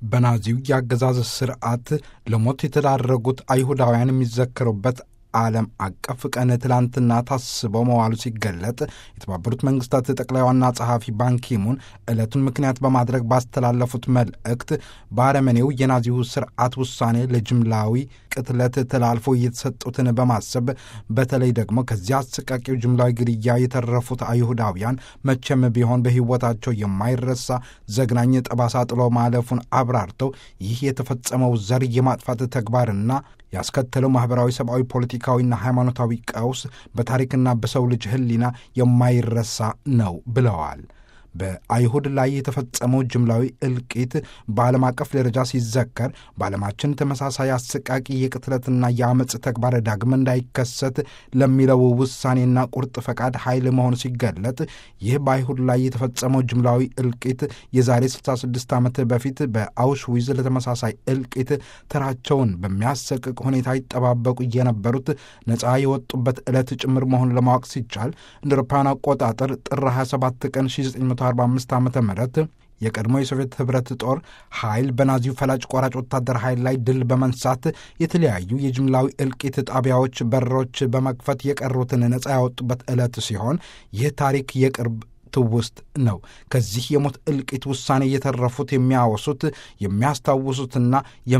በናዚው የአገዛዝ ስርዓት ለሞት የተዳረጉት አይሁዳውያን የሚዘከሩበት ዓለም አቀፍ ቀን ትላንትና ታስበው መዋሉ ሲገለጥ የተባበሩት መንግስታት ጠቅላይ ዋና ጸሐፊ ባንኪሙን ዕለቱን ምክንያት በማድረግ ባስተላለፉት መልእክት በአረመኔው የናዚው ስርዓት ውሳኔ ለጅምላዊ ቅትለት ተላልፎ እየተሰጡትን በማሰብ በተለይ ደግሞ ከዚያ አሰቃቂው ጅምላዊ ግድያ የተረፉት አይሁዳውያን መቼም ቢሆን በሕይወታቸው የማይረሳ ዘግናኝ ጠባሳ ጥሎ ማለፉን አብራርተው ይህ የተፈጸመው ዘር የማጥፋት ተግባርና ያስከተለው ማኅበራዊ፣ ሰብአዊ፣ ፖለቲካዊና ሃይማኖታዊ ቀውስ በታሪክና በሰው ልጅ ሕሊና የማይረሳ ነው ብለዋል። በአይሁድ ላይ የተፈጸመው ጅምላዊ እልቂት በዓለም አቀፍ ደረጃ ሲዘከር በዓለማችን ተመሳሳይ አሰቃቂ የቅትለትና የአመፅ ተግባር ዳግም እንዳይከሰት ለሚለው ውሳኔና ቁርጥ ፈቃድ ኃይል መሆኑ ሲገለጥ ይህ በአይሁድ ላይ የተፈጸመው ጅምላዊ እልቂት የዛሬ 66 ዓመት በፊት በአውሽዊዝ ለተመሳሳይ እልቂት ተራቸውን በሚያሰቅቅ ሁኔታ ይጠባበቁ የነበሩት ነፃ የወጡበት ዕለት ጭምር መሆኑን ለማወቅ ሲቻል እንደ አውሮፓውያን አቆጣጠር ጥር 27 ቀን 1945 ዓ ም የቀድሞ የሶቪየት ኅብረት ጦር ኃይል በናዚው ፈላጭ ቆራጭ ወታደር ኃይል ላይ ድል በመንሳት የተለያዩ የጅምላዊ እልቂት ጣቢያዎች በሮች በመክፈት የቀሩትን ነፃ ያወጡበት ዕለት ሲሆን ይህ ታሪክ የቅርብ ትውስት ነው። ከዚህ የሞት እልቂት ውሳኔ የተረፉት የሚያወሱት የሚያስታውሱትና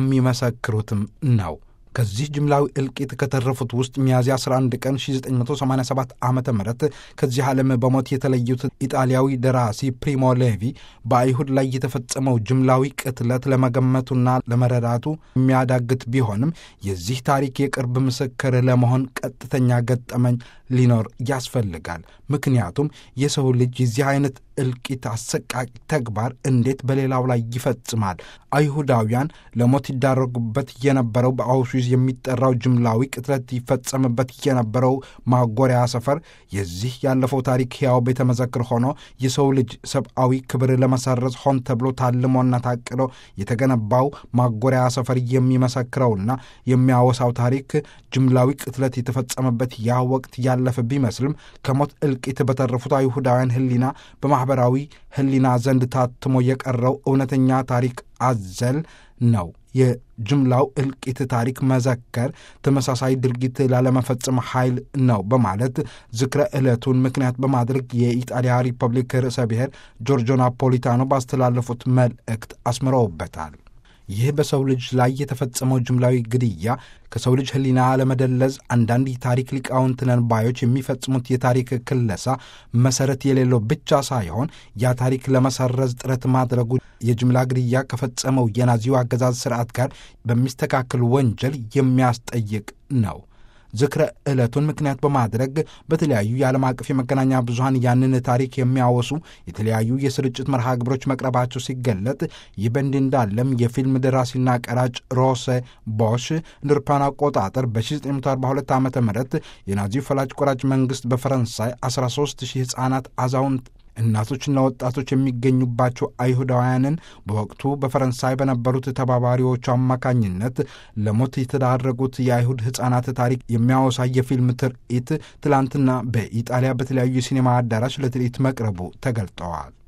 የሚመሰክሩትም ነው። ከዚህ ጅምላዊ እልቂት ከተረፉት ውስጥ ሚያዝያ 11 ቀን 1987 ዓ ም ከዚህ ዓለም በሞት የተለዩት ኢጣሊያዊ ደራሲ ፕሪሞ ሌቪ በአይሁድ ላይ የተፈጸመው ጅምላዊ ቅትለት ለመገመቱና ለመረዳቱ የሚያዳግት ቢሆንም የዚህ ታሪክ የቅርብ ምስክር ለመሆን ቀጥተኛ ገጠመኝ ሊኖር ያስፈልጋል። ምክንያቱም የሰው ልጅ የዚህ አይነት እልቂት አሰቃቂ ተግባር እንዴት በሌላው ላይ ይፈጽማል? አይሁዳውያን ለሞት ይዳረጉበት የነበረው በአውሽዊዝ የሚጠራው ጅምላዊ ቅትለት ይፈጸምበት የነበረው ማጎሪያ ሰፈር የዚህ ያለፈው ታሪክ ሕያው ቤተ መዘክር ሆኖ የሰው ልጅ ሰብአዊ ክብር ለመሰረዝ ሆን ተብሎ ታልሞና ታቅዶ የተገነባው ማጎሪያ ሰፈር የሚመሰክረውና የሚያወሳው ታሪክ ጅምላዊ ቅትለት የተፈጸመበት ያ ወቅት ያለፈ ቢመስልም ከሞት እልቂት በተረፉት አይሁዳውያን ሕሊና በማኅበራዊ ሕሊና ዘንድ ታትሞ የቀረው እውነተኛ ታሪክ አዘል ነው። የጅምላው እልቂት ታሪክ መዘከር ተመሳሳይ ድርጊት ላለመፈጸም ኃይል ነው በማለት ዝክረ ዕለቱን ምክንያት በማድረግ የኢጣሊያ ሪፐብሊክ ርዕሰ ብሔር ጆርጆ ናፖሊታኖ ባስተላለፉት መልእክት አስምረውበታል። ይህ በሰው ልጅ ላይ የተፈጸመው ጅምላዊ ግድያ ከሰው ልጅ ሕሊና ለመደለዝ አንዳንድ የታሪክ ሊቃውንት ነን ባዮች የሚፈጽሙት የታሪክ ክለሳ መሰረት የሌለው ብቻ ሳይሆን ያ ታሪክ ለመሰረዝ ጥረት ማድረጉ የጅምላ ግድያ ከፈጸመው የናዚው አገዛዝ ስርዓት ጋር በሚስተካከል ወንጀል የሚያስጠይቅ ነው። ዝክረ ዕለቱን ምክንያት በማድረግ በተለያዩ የዓለም አቀፍ የመገናኛ ብዙኃን ያንን ታሪክ የሚያወሱ የተለያዩ የስርጭት መርሃ ግብሮች መቅረባቸው ሲገለጥ ይህ በእንዲህ እንዳለም የፊልም ደራሲና ቀራጭ ሮሴ ቦሽ እንደ አውሮፓውያን አቆጣጠር በ1942 ዓ ም የናዚው ፈላጭ ቆራጭ መንግሥት በፈረንሳይ 13 ሺህ ሕፃናት፣ አዛውንት እናቶችና ወጣቶች የሚገኙባቸው አይሁዳውያንን በወቅቱ በፈረንሳይ በነበሩት ተባባሪዎቹ አማካኝነት ለሞት የተዳረጉት የአይሁድ ሕፃናት ታሪክ የሚያወሳ የፊልም ትርኢት ትላንትና በኢጣሊያ በተለያዩ የሲኔማ አዳራሽ ለትርኢት መቅረቡ ተገልጠዋል።